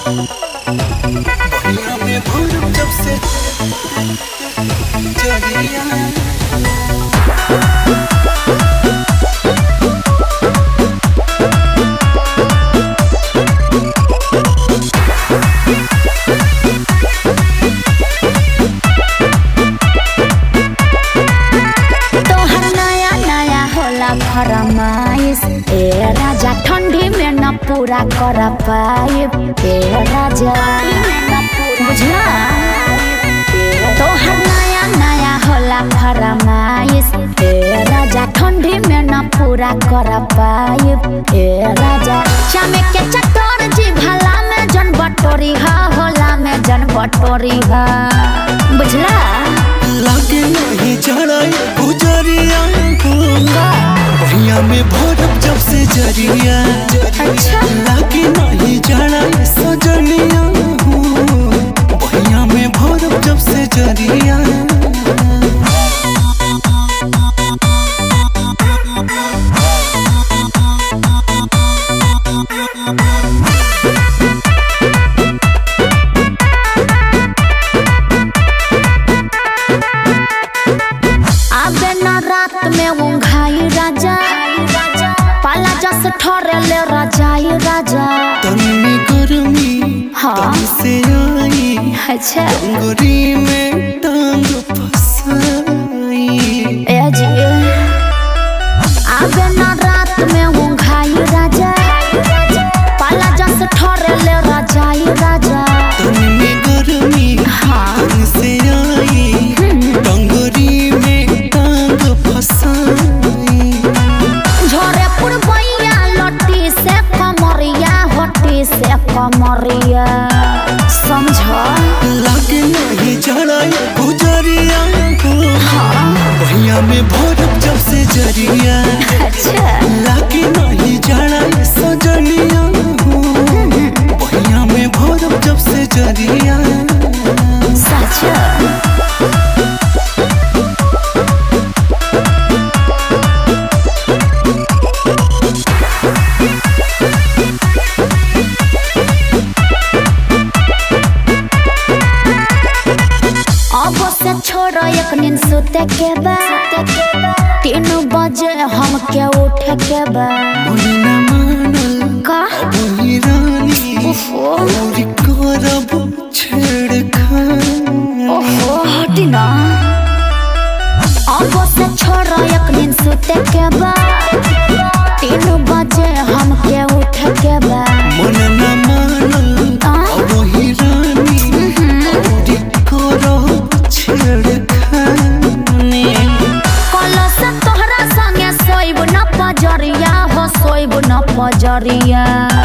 बहिया में भूर जब से जरिया तोहर नया नया होला फरमाइश ए राजा ठंडी में न पूरा कर पाइब ए राजा बुझला तोहर नया नया होला फरमाइश ए राजा ठंडी में न पूरा कर पाइब ए राजा चामे के चटोर जी भला में जन बटोरी हा होला में जन बटोरी हा बुझला लागे नहीं जाना गुजरिया बहिया में भोरब जब से जरिया अच्छा। लागे नहीं जाना सजनिया बहिया में भोरब जब से जरिया आबे न रात में उंघाई राजा पाला जस ठरे ले रजाई राजा तन्नी गर्मी हाँ। तन से आई अच्छा गोरी में टांग फसाई ए जी आबे न रात में उंघाई राजा पाला जस ठरे ले रजाई राजा तन्नी गर्मी हाँ। तन से आई टंगरी में टांग फसाई झोरे पुरबैया लट्टी से कमरिया होटी से कमरिया समझ लागे नहीं जाना गुजरिया भैया में भोरब जब से जरिया अच्छा लागे नहीं जाना सजनिया भैया में भोरब जब से जरिया सच अब से छोड़ो एक नींद सुते के बाद तीन बजे हम के उठे के बाद मोहिना मानल का वही रानी ओहो और करब छेड़खानी ओहो हटी ना अब से छोड़ो एक नींद सुते के बाद तीन बजे हम के उठे के बाद मन न मानल आ? वही रानी और करब छेड़खानी कल से तोहरा संगे सोइब न पजरिया हो सोइब न पजरिया